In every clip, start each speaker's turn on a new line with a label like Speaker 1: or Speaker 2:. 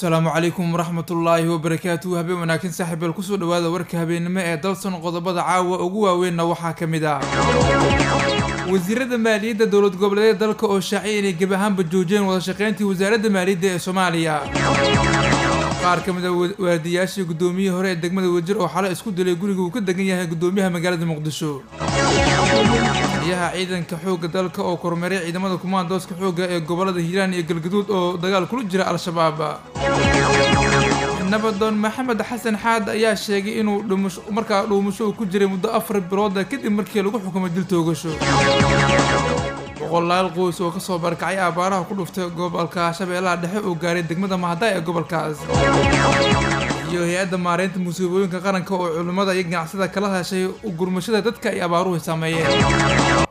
Speaker 1: asalaamu calaykum waraxmatullaahi wabarakaatuhu habeen wanaagsan saaxiibeel kusoo dhawaada warka habeennimo ee dalsan qodobada caawa ugu waaweynna waxaa ka mid ah wasiirada maaliyadda dowlad goboleedyada dalka oo shaaciyay inay gebi ahaanba joojiyeen wadashaqeyntii wasaaradda maaliyadda ee soomaaliya qaar ka mid a waadiyaashii guddoomiyihii hore ee degmada wajir oo xalay isku dilay guriga uu ka degan yahay guddoomiyaha magaalada muqdisho taliyaha ciidanka xoogga dalka oo kormeeray ciidamada kumaandooska xoogga ee gobolada hiiraan iyo galgaduud oo dagaal kula jira al-shabaab nabadoon maxamed xasan xaad ayaa sheegay inuu dhumusho markaa dhuumusho uu ku jiray muddo afar bilooda kadib markii lagu xukumay dil toogasho boqolaal qoys oo kasoo barkacay abaaraha ku dhuftay gobolka shabeellaha dhexe oo gaaray degmada mahadaay ee gobolkaas iyo hay-adda maareynta musiibooyinka qaranka oo culimmada iyo ganacsada kala heshay gurmashada dadka ay abaaruhu saameeyeen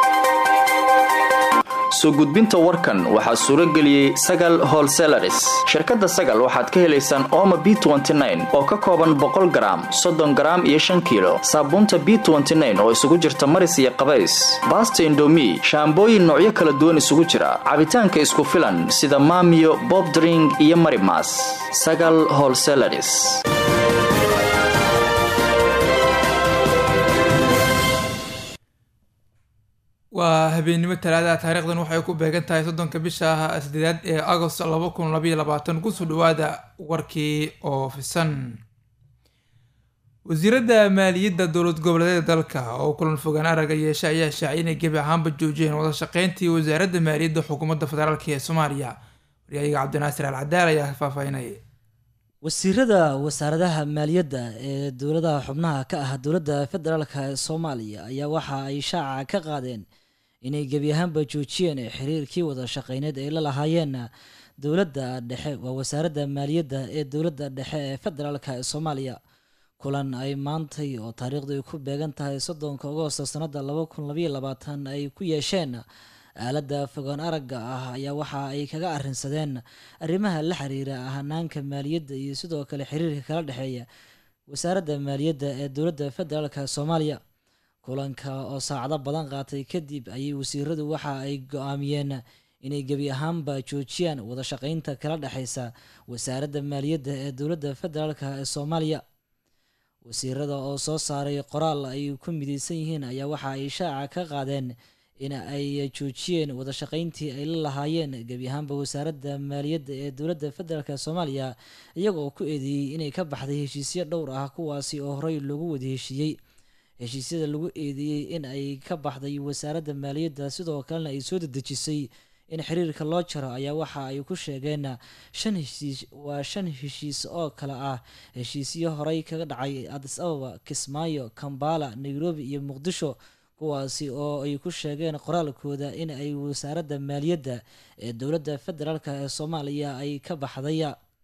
Speaker 2: soo gudbinta warkan waxaa suuro geliyey sagal holselaris shirkadda sagal waxaad ka helaysaan ooma b oo ka kooban boqol garaam soddon garaam iyo shan kiilo saabuunta b oo isugu jirta maris iyo qabays baasta indomi shaambooyin noocyo kala duwan isugu jira cabitaanka isku filan sida maamiyo bobdring iyo marimas sagal holselaris
Speaker 1: waa habeennimo talaadaha taariikhdan waxay ku beegan tahay soddonka bisha sideedaad ee agost laba kun labaiyo labaatan kusoo dhawaada warkii oo fisan wasiiradda maaliyadda dowlad goboleedyada dalka oo kulan fogaan araga yeesha ayaa shaaciyay inay gebi ahaanba joojiyeen wadashaqeyntii wasaaradda maaliyadda xukuumadda federaalk ee soomaaliya waryahayaga cabdinaasir al cadaal ayaa faahfaahinay
Speaker 3: wasiirada wasaaradaha maaliyadda ee dowladaha xubnaha ka ah dowladda federaalka ee soomaaliya ayaa waxa ay shaaca ka qaadeen inay gebi ahaanba joojiyeen xiriirkii wada shaqeyneed ay la lahaayeen dowladda dhexe waa wasaaradda maaliyadda ee dowladda dhexe ee federaalka ee soomaaliya kulan ay maantay oo taariikhdu ay ku beegan tahay soddonka agoosto sanada laba kun labaiyo labaatan ay ku yeesheen aaladda fogaan aragga ah ayaa waxa ay kaga arrinsadeen arrimaha la xiriira hanaanka maaliyadda iyo sidoo kale xiriirka kala dhexeeya wasaaradda maaliyadda ee dowladda federaalka soomaaliya kulanka oo saacado badan qaatay kadib ayay wasiiradu waxa ay go-aamiyeen inay gebi ahaanba joojiyaan wada shaqeynta kala dhexeysa wasaaradda maaliyadda ee dowladda federaalka ee soomaaliya wasiirada oo soo saaray qoraal ay ku mideysan yihiin ayaa waxa ay shaaca ka qaadeen in ay joojiyeen wada shaqeyntii ay la lahaayeen gebi ahaanba wasaaradda maaliyadda ee dowladda federaalk soomaaliya iyagoo ku eedeeyey inay ka baxday heshiisyo dhowr ah kuwaasi oo horey loogu wada heshiiyey heshiisyada lagu eedeeyey in ay ka baxday wasaaradda maaliyadda sidoo kalena ay soo dedejisay in xiriirka loo jaro ayaa waxa ay ku sheegeen shan heshiis waa shan heshiis oo kale ah heshiisyo horey kaga dhacay adis ababa kismaayo kambala nairobi iyo muqdisho kuwaasi oo ay ku sheegeen qoraalkooda in ay wasaaradda maaliyadda ee dowladda federaalk ee soomaaliya ay ka baxday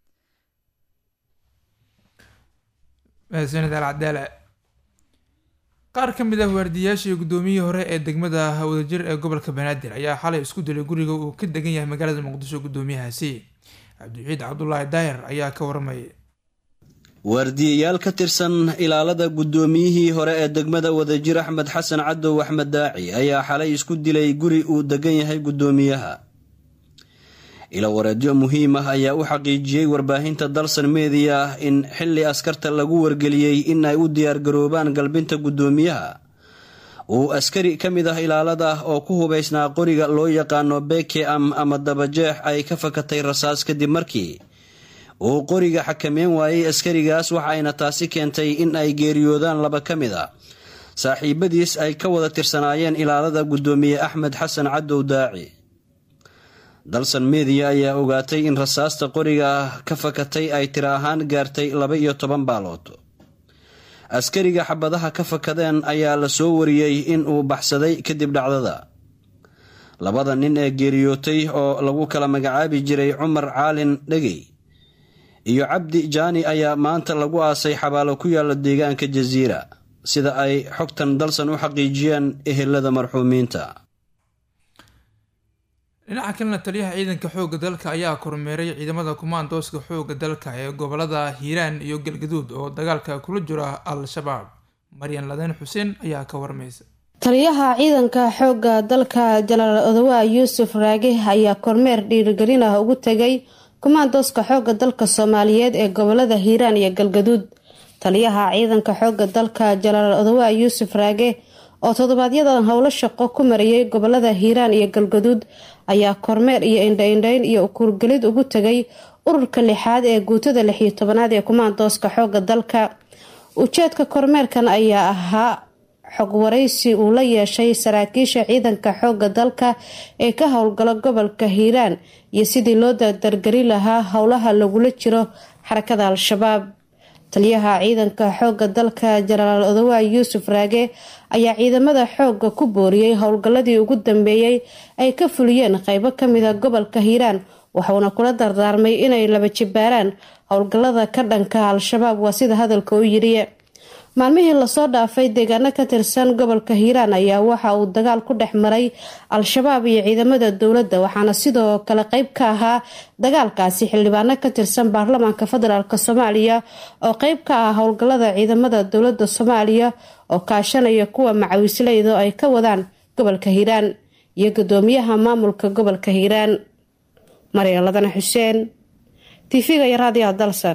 Speaker 1: mahadsanid al cadaale qaar ka mid ah waardiyaashii guddoomiyihii hore ee degmada wadajir ee gobolka banaadir ayaa xalay isku dilay guriga uu ka degan yahay magaalada muqdisho guddoomiyahaasi cabdiciid cabdulaahi daahir ayaa ka warramay
Speaker 4: waardiyayaal ka tirsan ilaalada guddoomiyihii hore ee degmada wadajir axmed xasan cadow axmed daaci ayaa xalay isku dilay guri uu degan yahay guddoomiyaha ilawareedyo muhiim ah ayaa u xaqiijiyey warbaahinta dalsan meediya in xilli askarta lagu wargeliyey in ay u diyaargaroobaan galbinta guddoomiyaha uu askari ka mid ah ilaalada oo ku hubaysnaa qoriga loo yaqaano bekeam ama dabajeex ay ka fakatay rasaas kadib markii uu qoriga xakameyn waayey askarigaas waxayna taasi keentay in ay geeriyoodaan laba ka mid a saaxiibadiis ay ka wada tirsanaayeen ilaalada guddoomiye axmed xasan cadow daaci dalsan meediya ayaa ogaatay in rasaasta qoriga ka fakatay ay tiro ahaan gaartay laba iyo toban baalood askariga xabadaha ka fakadeen ayaa la soo wariyey in uu baxsaday kadib dhacdada labada nin ee geeriyootay oo lagu kala magacaabi jiray cumar caalin dhegey iyo cabdi jaani ayaa maanta lagu aasay xabaalo ku yaala deegaanka jasiira sida ay xogtan dalsan u xaqiijiyeen ehelada marxuumiinta
Speaker 1: dhinaca kalena taliyaha ciidanka xoogga dalka ayaa kormeeray ciidamada kumaandooska xoogga dalka ee gobolada hiiraan iyo galgaduud oo dagaalka kula jira al-shabaab maryan laden xuseen ayaa ka warmaysa
Speaker 5: taliyaha ciidanka xoogga dalka jenaraal odowa yuusuf raage ayaa kormeer dhiirigelin ah ugu tegay kumaandooska xooga dalka soomaaliyeed ee gobolada hiiraan iyo galgaduud taliyaha ciidanka xooga dalka jalaal odawa yuusuf raage oo toddobaadyada howlo shaqo ku mariyay gobolada hiiraan iyo galgaduud ayaa kormeer iyo indhaindhayn iyo ukuurgelid ugu tegay ururka lixaad ee guutada lixiyo tobanaad ee kumaandooska xooga dalka ujeedka kormeerkan ayaa ahaa xog waraysi uu la yeeshay saraakiisha ciidanka xooga dalka ee ka howlgala gobolka hiiraan iyo sidii loo dardargari lahaa howlaha lagula jiro xarakada al-shabaab taliyaha ciidanka xooga dalka jenaraal odawa yuusuf raage ayaa ciidamada xooga ku booriyey howlgaladii ugu dambeeyey ay ka fuliyeen qeybo kamida gobolka hiiraan waxuuna kula dardaarmay inay laba jibaaraan howlgalada ka dhanka al-shabaab waa sida hadalka u yidhi maalmihii lasoo dhaafay deegaano ka tirsan gobolka hiiraan ayaa waxa uu dagaal ku dhex maray al-shabaab iyo ciidamada dowladda waxaana sidoo kale qeyb ka ahaa dagaalkaasi xildhibaano ka tirsan baarlamaanka federaalk soomaaliya oo qeyb ka ah howlgalada ciidamada dowladda soomaaliya oo kaashanaya kuwa macawisleyda ay ka wadaan gobolka hiiraan iyo gudoomiyaha maamulka gobolka hiiraan marya ladana xuseen tv-ga iyo raadiyaha dalsan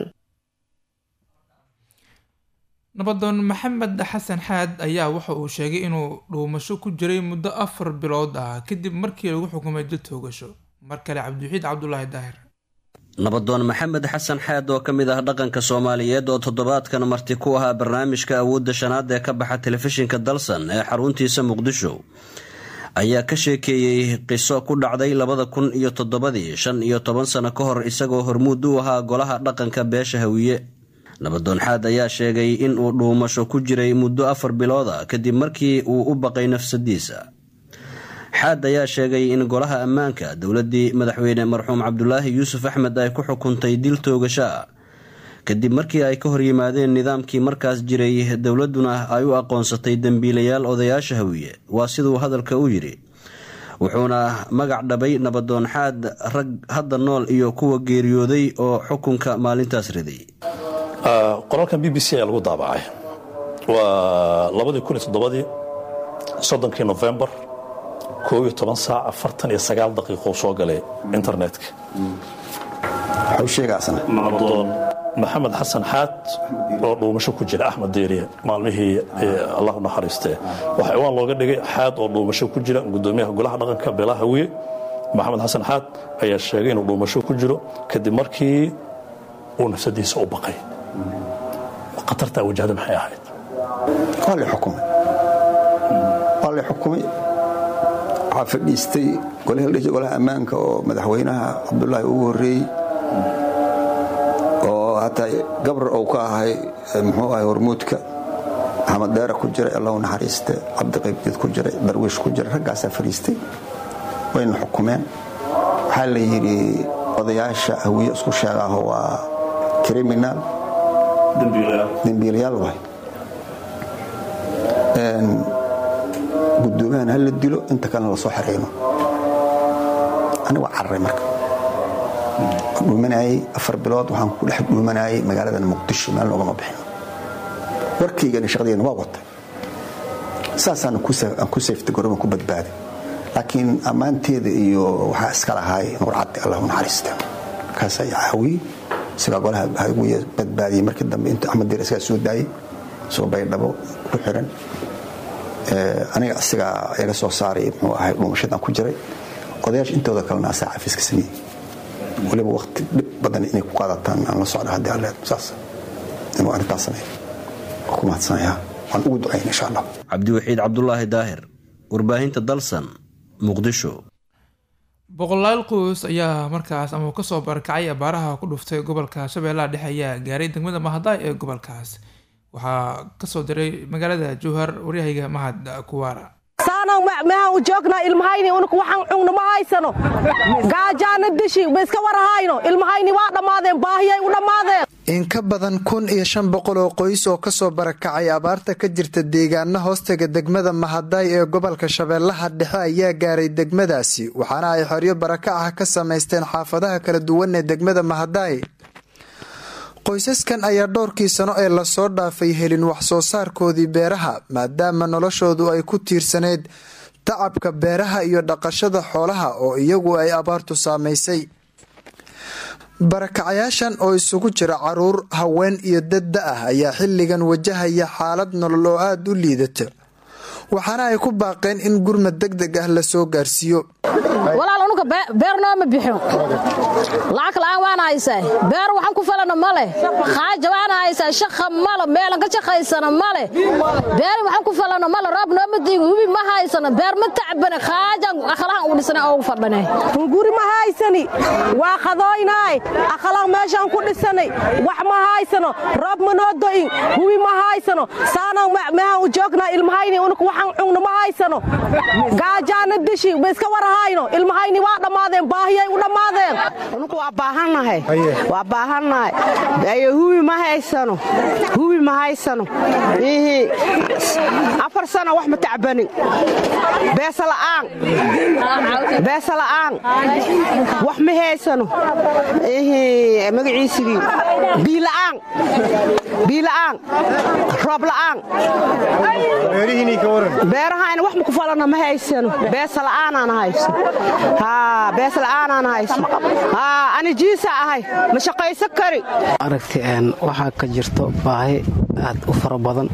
Speaker 1: nabadoon maxamed xasan xaad ayaa waxa uu sheegay inuu dhuumasho ku jiray muddo afar bilood ah kadib markii lagu xukumay dil toogasho mar kale cabdiwaxiid cabdulaahi daahir
Speaker 4: nabadoon maxamed xasan xaad oo ka mid ah dhaqanka soomaaliyeed oo toddobaadkan marti ku ahaa barnaamijka awoodda shanaad ee ka baxa telefishinka dalsan ee xaruntiisa muqdisho ayaa ka sheekeeyey qiso ku dhacday labada kun iyo toddobadii shan iyo toban sano ka hor isagoo hormuud u ahaa golaha dhaqanka beesha hawiye nabadoon xaad ayaa sheegay in uu dhuumasho ku jiray muddo afar bilooda kadib markii uu u baqay nafsadiisa xaad ayaa sheegay in golaha ammaanka dowladii madaxweyne marxuum cabdulaahi yuusuf axmed ay ku xukuntay dil toogasho ah kadib markii ay ka horyimaadeen nidaamkii markaas jiray dowladuna ay u aqoonsatay dembiilayaal odayaasha hawiye waa siduu hadalka u yidhi wuxuuna magac dhabay nabadoon xaad rag hadda nool iyo kuwa geeriyooday oo xukunka maalintaas riday
Speaker 6: qoraalkan b b c ayaa lagu daabacay waa labadii kun iyo toddobadii soddonkii nofembar koob iyo toban saac afartan iyo sagaal daqiiqo soo galay internetka nabadoon maxamed xasan xaad oo dhuumasho ku jira axmed deeriye maalmihii allah naxariistee waxaa ciwaan looga dhigay xaad oo dhuumasho ku jira gudoomiyaha golaha dhaqanka beelaha hawiye maxamed xasan xaad ayaa sheegay inuu dhuumasho ku jiro kadib markii uu nafsadiisa u baqay khatartaa wajahda maxay ahayd
Speaker 7: waa la xukumay waa la xukumay waxaa fadhiistay golaha ammaanka oo madaxweynaha cabdulaahi ugu horreeyey oo hataa gabrar ou ka ahay muxuu ahay hormuudka maxamed deera ku jiray allahu naxariiste cabdiqaybdiid ku jiray darwiish ku jiray raggaasaa fadhiistay wayna xukumeen waxaa la yidhi odayaasha hawiye isku sheegaaho waa criminal dembiilayaal waay gudoomiyahan ha la dilo inta kalena lasoo xereyno aniga waa cararay marka dhuumanayey afar bilood waxaan ku dhex dhuumanayay magaaladan muqdisho meel noogama bixin warkaygani shaqadeena waa watay saasaan ku sayftay goroban ku badbaaday laakiin ammaanteeda iyo waxaa iska lahaay nuur caddi allah u naxariista markaas ayaa hawiye isagaa golaha hawiye badbaadiyey markii dambe intuu axmed diir isagaa soo daayey soo baydhabo ku xiran aniga isagaa iga soo saaray muxuu ahay dhuumashadan ku jiray odayaasha intooda kalena asaa xafiiska sameeyey waliba waqti dhib badan inay ku qaadataan aan la socda haddii alle saas inuu arrintaas sameeyo ku mahadsanaya waan ugu ducayna insha allah
Speaker 4: cabdiwaxiid cabdulaahi daahir warbaahinta dalsan muqdisho
Speaker 1: boqolaal qoys ayaa markaas ama kasoo barakacay abaaraha ku dhuftay gobolka shabeellaha dhexe ayaa gaaray degmada mahadaay ee gobolkaas waxaa kasoo diray magaalada jowhar waryahayga mahad kuwaara
Speaker 8: saanaw mehan u joognaa ilmahayni unuk waxaan cugno ma haysano gaajaana dishi ma iska warahayno ilmahayni waa dhammaadeen baahiyay u dhammaadeen
Speaker 9: in ka badan kun iyo shan boqol oo qoys oo kasoo barakacay abaarta ka jirta deegaana hoostaga degmada mahadaay ee gobolka shabeellaha dhexe ayaa gaaray degmadaasi waxaana ay xoryo baraka ah ka samaysteen xaafadaha kala duwan ee degmada mahadaay qoysaskan ayaa dhowrkii sano ee lasoo dhaafay helin waxsoo saarkoodii beeraha maadaama noloshoodu ay ku tiirsaneyd tacabka beeraha iyo dhaqashada xoolaha oo iyagu ay abaartu saamaysay barakacayaashan oo isugu jira caruur haween iyo dad da ah ayaa xilligan wajahaya xaalad nolol oo aada u liidata waxaana ay ku baaqeen in gurmad deg deg ah lasoo gaarsiiyo
Speaker 10: walaal unuga beer nooma bixin lacag la'aan waana haysaa beer waxaan ku falana ma leh khaaja waana haysaa shaqa male meelan ka shaqaysana ma leh beerin waxaan ku falana male roob nooma diigo hubi ma haysana beer ma tacbane khaajan akhlahan ugu dhisana oo ugu fadhane
Speaker 8: guri ma haysani waa qadooynaay akhlaaq meeshaan ku dhisanay wax ma haysano roob ma noo do'in hubi ma haysano saanaan meehaan u joognaa ilmahayni unuka waxaan cugna ma haysano gaajaana dishi ma iska warahayno ilmahayni waa dhammaadeen baahiyay u dhammaadeen
Speaker 11: unuku waa baahannahay waa baahannahay ayo hubi ma haysano hubi ma haysano ihi afar sana wax ma tacbanin beesa la'aan beesa la'aan wax ma haysano ihi magaciisigii biila'aan biila'aan roob la'aan beerahayna wax ma ku falana ma haysano beesa la'aanaan hayso beesa la'aanaan hayso ani jiisa ahay ma shaqaysan kari
Speaker 12: aragti waxaa ka jirto baahi aad u fara badan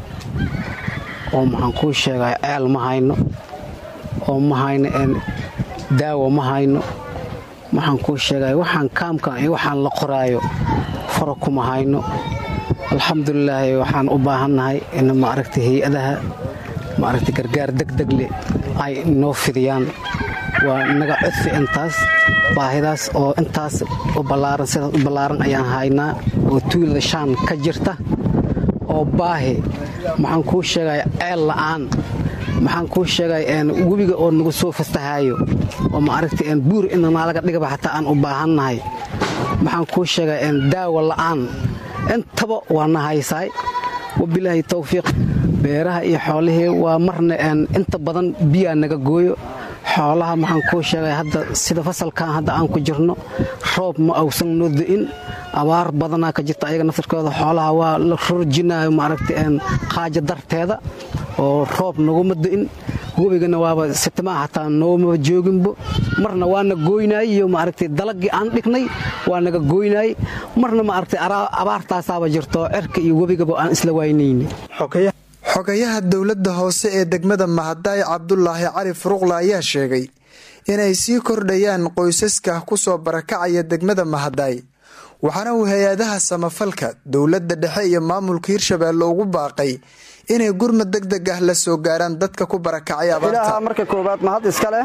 Speaker 12: oo maxaan kuu sheegay ceel ma hayno oo ma hayno daawo ma hayno waxaan kuu sheegay waxaan kaamkan iyo waxaan la qoraayo fara kuma hayno alxamdulilaahi waxaan u baahannahay in maaragta hay-adaha maaragta gargaar degdeg leh ay noo fidiyaan waa naga codfi intaas baahidaas oo intaas u ballaaran sidaas u ballaaran ayaan haynaa oo tuulada shaan ka jirta oo baahi maxaan kuu sheegay ceel la'aan maxaan kuu sheegay webiga oo nagu soo fastahaayo oo maaragta buur inanaalaga dhigaba xataa aan u baahannahay maxaan kuu sheegay daawo la'aan intaba waa na haysaay wabilaahi tawfiiq beeraha iyo xoolihii waa marna inta badan biyaa naga gooyo xoolaha maxaan kuu sheegay hadda sida fasalkan hadda aan ku jirno roob ma awsan noo da'in abaar badanaa ka jirta ayaga naftarkooda xoolaha waa la rorjinayo maaragta qaaja darteeda oo roob naguma da'in webigana waaba sitimaa xataa noomaba jooginbo marna waana gooynaay iyo maaragtay dalagii aan dhignay waa naga gooynaay marna maaragtay abaartaasaaba jirto cirka iyo webigaba aan isla waynayni
Speaker 9: xogayaha dowladda hoose ee degmada mahadaay cabdulaahi cali furuqla ayaa sheegay inay sii kordhayaan qoysaska ku soo barakacaya degmada mahadaay waxaana uu hay-adaha samafalka dowladda dhexe iyo maamulka hirshabeelle ugu baaqay inay gurmad deg deg ah la soo gaaraan dadka ku barakacay abaarta
Speaker 13: marka koowaad mahad iska leh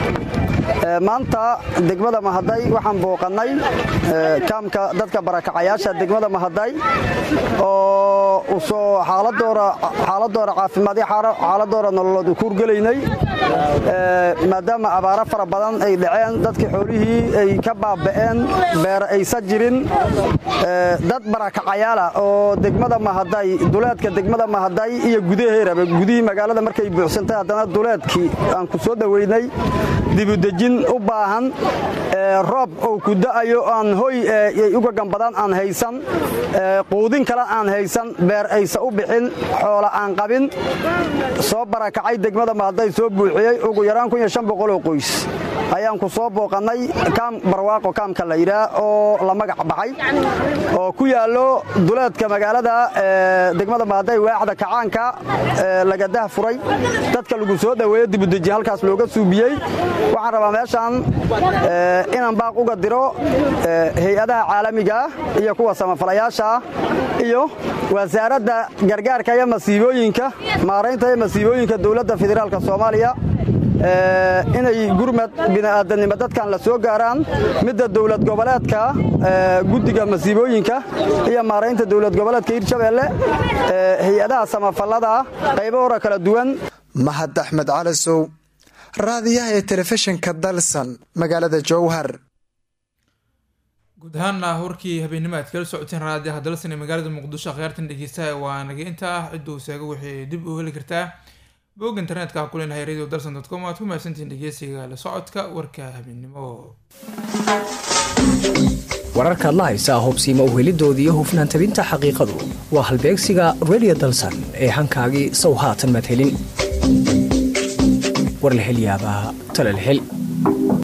Speaker 13: maanta degmada mahaday waxaan booqannay kaamka dadka barakacayaasha degmada mahaday oo usoo xaaladooda caafimaad xaaladooda nololood u kuurgelaynay maadaama abaaro fara badan ay dhaceen dadkii xoolihii ay ka baaba'een beera aysan jirin dad barakacayaala oo degmada mahaday duleedka degmada mahaday iyo gudaheeraba gudihii magaalada markay buuxsantay haddana duleedkii aan ku soo dhoweynay dibudejin u baahan roob ou ku da'ayo aan hoy uga gambadaan aan haysan quudin kale aan haysan beer aysa u bixin xoola aan qabin soo barakacay degmada mahaday soo buuxiyey ugu yaraan oo qoys ayaan ku soo booqannay kaam barwaaqo kaamka la yidhaah oo la magac baxay oo ku yaallo duleedka magaalada degmada mahaday waaxda kacaanka lagadah furay dadka lagu soo dhoweeyo dibudeji halkaas looga suubiyey waxaan rabaa meeshaan inaan baaq uga diro hay-adaha caalamiga iyo kuwa samafalayaasha iyo wasaaradda gargaarka iyo masiibooyinka maaraynta iyo masiibooyinka dowladda federaalka soomaaliya inay gurmad bini'aadanimo dadkan la soo gaaraan midda dowlad goboleedka guddiga masiibooyinka iyo maaraynta dowlad goboleedka hirshabeelle hay-adaha samafallada qaybo hora kala duwan
Speaker 9: mahad axmed calasow raadiyaha ee telefishinka dalsan magaalada jowhar
Speaker 1: guud ahaana warkii habeennimo aad kala socoteen raadiyaha dalsan ee magaalada muqdisho akhyaartan dhegeystaha waa naga inta ah cidduu seega waxay dib u heli kartaa bog internetka ku leenahay radio dalsan dot com aad ku mahadsantihiin dhegeysiga la socodka warka habeennimo
Speaker 14: wararkaad la haysaa hubsiima u helidoodii iyo hufnaan tabinta xaqiiqadu waa halbeegsiga radio dalsan ee hankaagii sow haatan maad helin war la hel yaabaa tala la hel